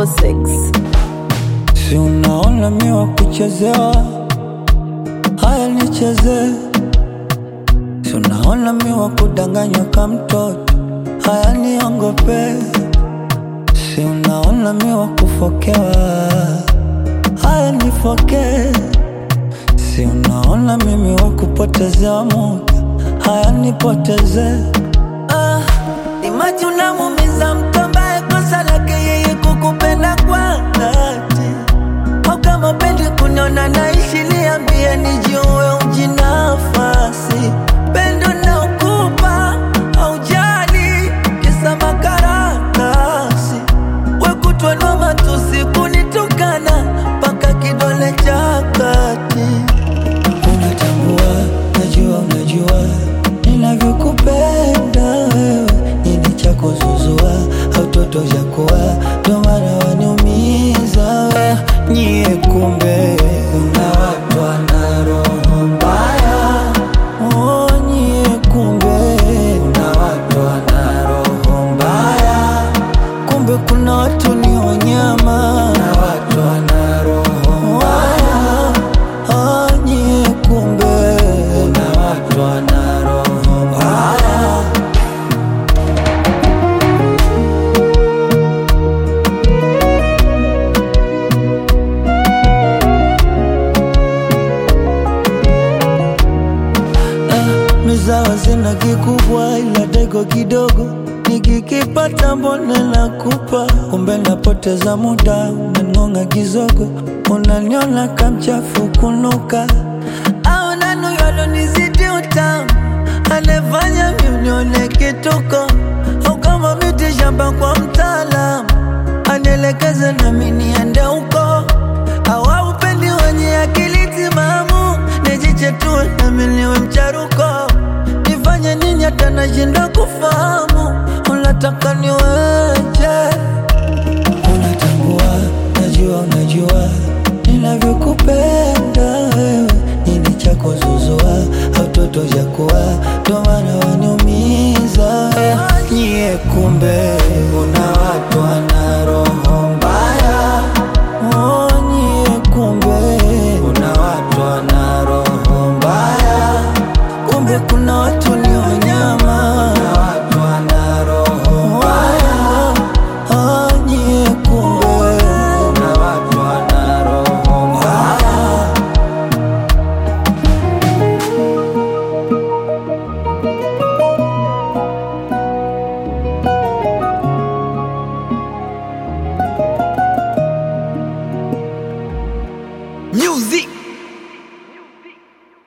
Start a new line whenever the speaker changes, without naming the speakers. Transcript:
6
Si unaona mi wa kuchezewa, haya nicheze. Si unaona mi wa kudanganywa ka mtoto, haya niongope. Si unaona mi wa kufokewa, haya nifoke. Si unaona mimi wa kupotezewa muda, haya nipoteze. Ah, imaji unamumiza mtu ambaye kosa lake yeye kukupenda kwa dhati au kama pendi kuniona naishi, niambie nijue ujinafasi. Pendo na ukupa aujali, kisa makaratasi. We kutwa na matusi kunitukana, mpaka kidole cha kati. Unatambua, najua, unajua ninavyokupenda wewe, nini cha kuzuzua au toto cha kuwa, ndo maana waniumiza we. Nyie kumbe kuna watu wana roho mbaya, oh, nyie kumbe kuna watu wana roho mbaya, kumbe kuna watu ni wanyama na watu wana roho mbaya, oh, nyie kumbe kuna watu wana roho mbaya. mizawa zina kikubwa ila dego kidogo nikikipata mbone nakupa kumbe napoteza muda unangonga kizogo unaniona kamchafu kunuka au nanuyalonizidi utamu anefanya miunione kituko au kama miti shamba kwa mtaalamu anielekeze nami niende huko au upendi wenye akili timamu nijichetue nami niwe mcharuko nifanye nini hata nashindwa kufahamu unataka niweje unatambua najua unajua ninavyokupenda wewe nini cha kuzuzua au toto cha kuwa ndo maana waniumiza nyie kumbe una